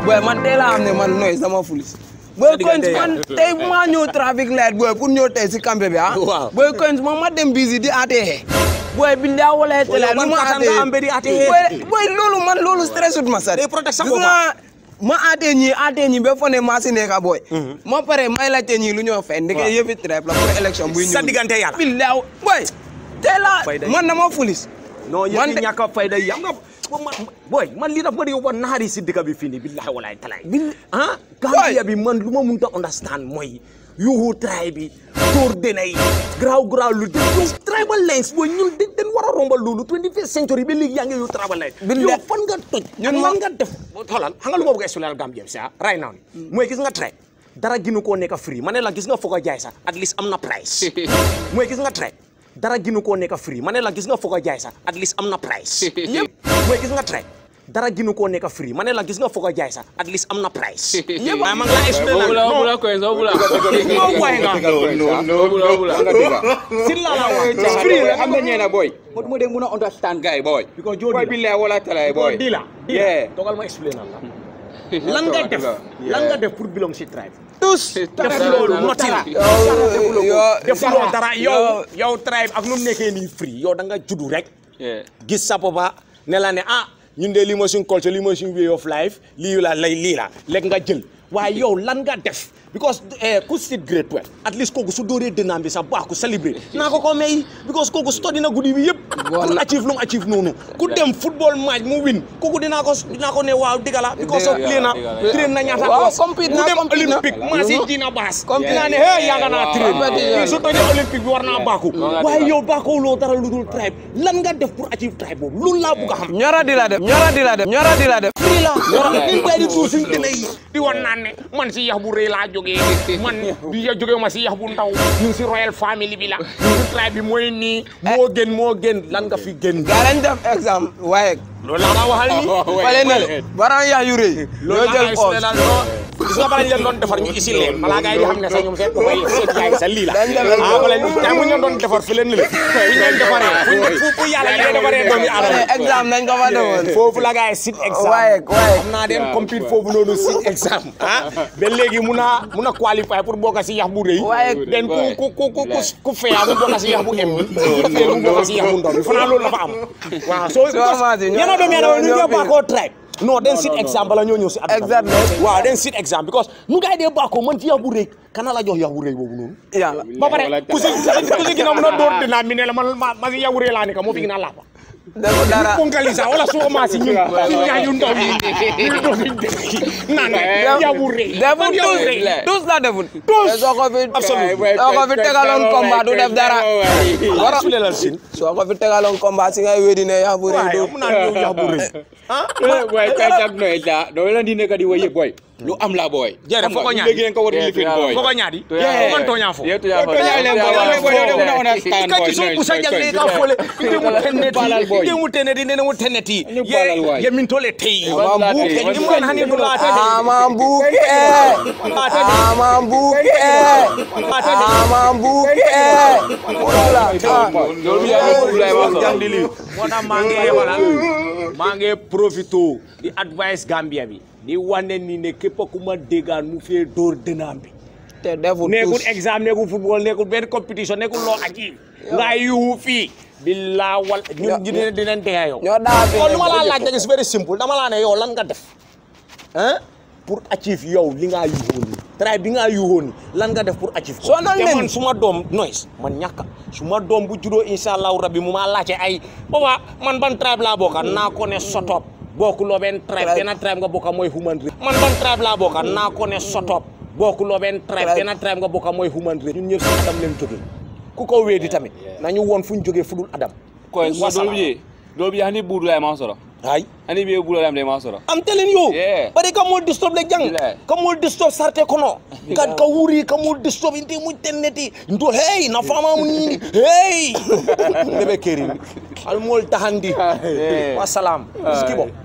boy man tey laa xam ne man nooy sama fulis boy coins man tey maa ñëw traffic light boy pour ñëw tey si campé bi ah Waaw. boy coins man ma dem bisi di ATH boy bi ndaa wala tele yow ban lu ma kattan nga am ba di ATH? boy boy loolu man loolu stress ut ma sari Day protect sa Gis bopp. nga ma ATH ñi ATH ñi ba fo ne maa si nekka boy ma pare may laajte ñi lu ñoo fay ndeke Waaw. yëfi trap la pour élection buy ñëw sa diggante yàlla. billaaw boy tey la Fayda yi. man dama fulis non Man yéen de- ñi ñàkk a fayda yi am nga man boy man lii daf ma di yóbbu naxari si dëkk bi fii nii billahi walaay talaay ah Gambia bi man lu ma mënut a understand mooy yuuxu tray bi tóor dena yi garaaw garaaw lu de yow tribal lines booy ñun dañ dañ war a rombal loolu 21st century ba léegi yaa ngi yu tribal lines Billahi. yow fan nga toj Ñun ñun ma- man nga def xoolal xam nga lu ma bëgg a expliquer Gambia si ah right now ni mooy gis nga tray dara ginu koo nekk free ma ne la gis nga foog a jaay sax at least am na price mooy gis nga tray dara ginu koo nekk free ma ne la gis nga foog a jaay sax at least am na price yëpp mooy gis nga tray dara ginu koo nekk free ma ne la gis nga foog a jaay sax at least am na price yëpp ah ma ngi laa expliquer Bula non bula coins, oh bula. non boy nga Bula bula. si la la wax free la am na ñeena boy mo mo de muna understand guy boy Because Joe boy Dila. billahi wala talay boy di la di Yeah. la dogal ma explain la lan nga def lan nga def pour belong si tribe tous def loolu noti la yow defuloo dara yow yow tribe ak nu mu nekkee nii free yow da nga juddu rek Yeah. gis sa papa ne la ne ah ñun de lii mooy suñ culture lii mooy suñ way of life lii la lay lii la léegi nga jël waaye yow lan nga def because eh, ku sit grade 12 at least kooku su dóoree dënnaam bi sax baax ku célébrer naa ko ko may because kooku study na guddi bi yëpp pour achieve lu mu achieve noonu ku dem football match mu win kooku dinaa ko dinaa ko ne waaw dëgg la because of play na train na ñaata Waaw, hours compete mu na, dem compete na. olympique maa si dina baas Compete dinaa ne hey yaaga naa train Compete na. su tojee olympique bi war naa baaku waaye yow baakoo loo dara lu dul tribe lan nga def pour achieve tribe boobu loolu laa bugg a xam ñora di la def ñora di la def ñora di la def fii la ñun kay di tuur suñ dina yi di wan naan ne man si yax bu rëy laa jógee man bi ya jógee ma si yax bu ndaw ñun si royal family bi la ñun si tribe bi mooy nii moo gën moo gën lan nga fi gën gaa lañ def exemple waaye loolu laa la waxal ni fale na le baran yax yu rëy loolu ñoo laa jël lay os expliqué non gis nga bala ñu leen doon defar ñu isi leen balaa gars yi di xam ne sax ñoom seen boppay seet yaay sa lii la Dañ dem ah bala ñu tay mu ñu leen doon defar fi leen ni le fu ñu leen defaree fu fu yàlla yi defaree doomi aadama exemple nañ ko fa defoon foofu la gars yi sit exam waaye waaye xam naa dem compete foofu noonu sit exam ah ba léegi mun a mun a qualifier pour bokk si yax bu rëy Waaye- den ku ku ku ku ku ku feya mu bokk si yax bu em bi ku fee mu bokk si yax bu ndaw bi fanaa loolu dafa am waaw soo Sûrement si ñoo- yéen a doomi aadama ñu ñoo- ñëw baakoo tribe non den sit exam bala ñoo ñëw si àdduna bi. Exactly. waaw den sit exam because nu gars yi dee baakoo man ci yax bu rëy kana la jox yax bu rëy boobu noonu yàlla ba pare ku si ku si ginnaaw mun a door dinaa mi ne la man ma ma si yax bu rëy laa ne ka moo fi gën a laapa defu dara ponkalisa wala soo maa si ñun si ñaaju ndaw yi ñu doon dëkk naan yax bu rëy defu man yax bu tous rëy tous la deful Tous. soo ko fi Absolument. soo ko fi tegaloon combat du def dara wara su leelal sin soo ko fi tegaloon combat si ngay wédi ne yax bu rëy waaye du mu naan yow yax bu rëy ah boy kay tak noy da do la di nekk di waye boy lu am la boy Jere, foko ñaadi. léegi ngeen ko war di lifin boy foko ñaadi Yeah. man tooñaa fo Yeah, to ya Boy, toñaa leen boy, boy, boy, yow de muna understand ka boy, ci so nice, kusa boy, jagle boy. ka fole inde mu tenneti balal boy. inde mu tenneti inde mu tenneti Ñu balal waay. ye min tole tey Ama mbuke, imran hani dula ama mbuke ama mbuke ama mbuke wala Loolu bi yaa ngi Abdoulaye Wassare. jandili moo tax maa ngi wala maa ngi profito di advice Gambia bi di wane ni ne képp ku ma déggaan mu fee dóor dënaam bi te deful nekkul tous exam nekkul football nekkul benn compétition nekkul loo achieve nga yuhu fii billaa wal ñun ñu dina dinañ dee yow ñoo daa fi kon lu ma laa laaj nag is very simple dama laa ne yow lan nga def hein pour achieve yow li ngaa yuuxoon ni try bi ngaa yuuxoon ni lan nga def pour achieve ko Soo nal te leen. man suma doom noise man ñàkka suma doom bu juddoo insha allahu rabbi mu maa laajte ay booba man ban tribe laa bokka naa ko ne sotop bokkuloo benn tribe Tribe. benn tribe nga bokka mooy human race man ban tribe laa bokka naa ko ne sotop bokkuloo benn tribe Tribe. benn tribe nga bokka mooy human race ñun ñëpp si adam leen jóge ku ko weedi tamit nañu woon fu ñu jógee fu dul adam Coins, so Wasalaam. dole bi je. Dole bi hani budu la ma soro. ay Hani bi budu la ma soro. I'm telling you. Yeah. Bari ka mo disturb le jang. Bilaay. Ka mo disturb sarte kono. Kad ka wuri ka mo disturb inte mu tenneti. Ndo hey na fama mu ni. Hey. Bebe keri. Al mol tahandi. Yeah. Wassalam. Skibo.